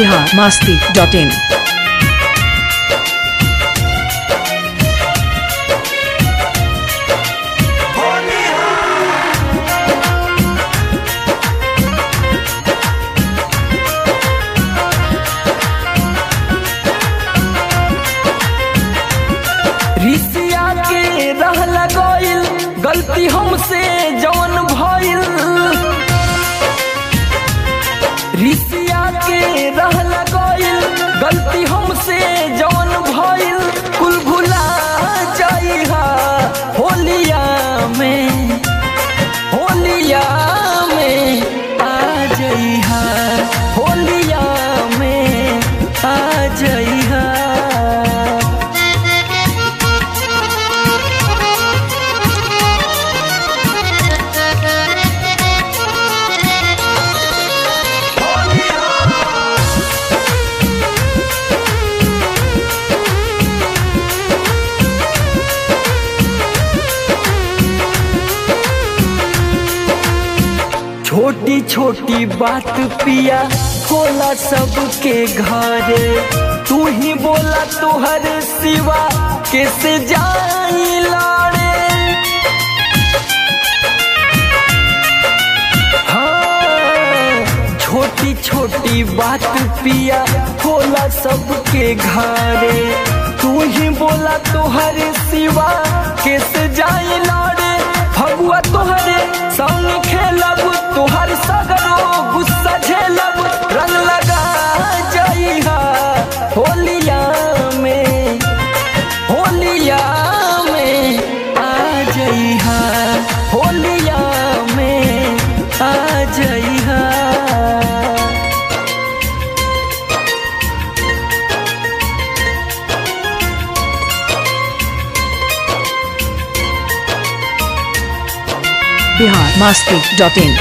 Bihar Masti dot in रिसिया के रहल गइल गलती हमसे जवन भइल रिसिया के रहल गइल गलती हमसे जवन भइल कुल भुला जाइहा होलिया में होलिया में आ जइहा होलिया में आ जइहा छोटी छोटी बात पिया होला सबके घरे तू ही बोला तुहर सिवा कैसे जाई लाड़े हाँ, छोटी छोटी बात पिया होला सबके घरे तू ही बोला तुहर सिवा कैसे जाई लाड़े फगुआ तुहरे संग खेलब तुहर सगरो गुस्सा झेलब रंग लगा जाइहा होलिया में होलिया में आ जइहा होलिया में आ जइहा बिहार मास्ती डॉट इन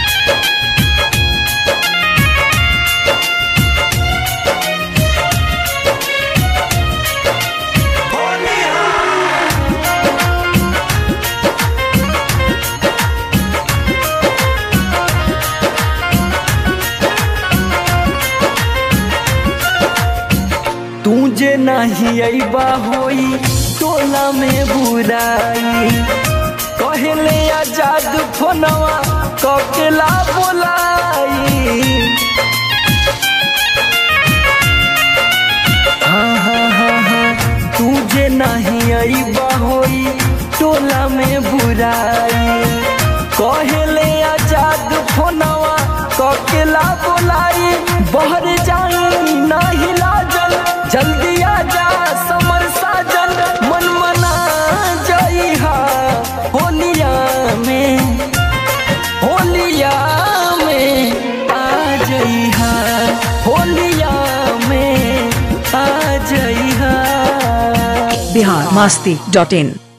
तू जे नहीं अबा होई टोला में बुराई कहले आजाद फोनवा ककेला बोलाई हाँ हाँ हाँ हाँ तू जे नहीं अबा होई टोला में बुराई कहले आजाद फोनवा ककेला बोलाई बहर जाई नाही लाजल जल्दी आजा समर साजन मन मना जाइहा होलिया में होलिया में आ जइहा होलिया में आ जइहा बिहार मास्ती डॉट इन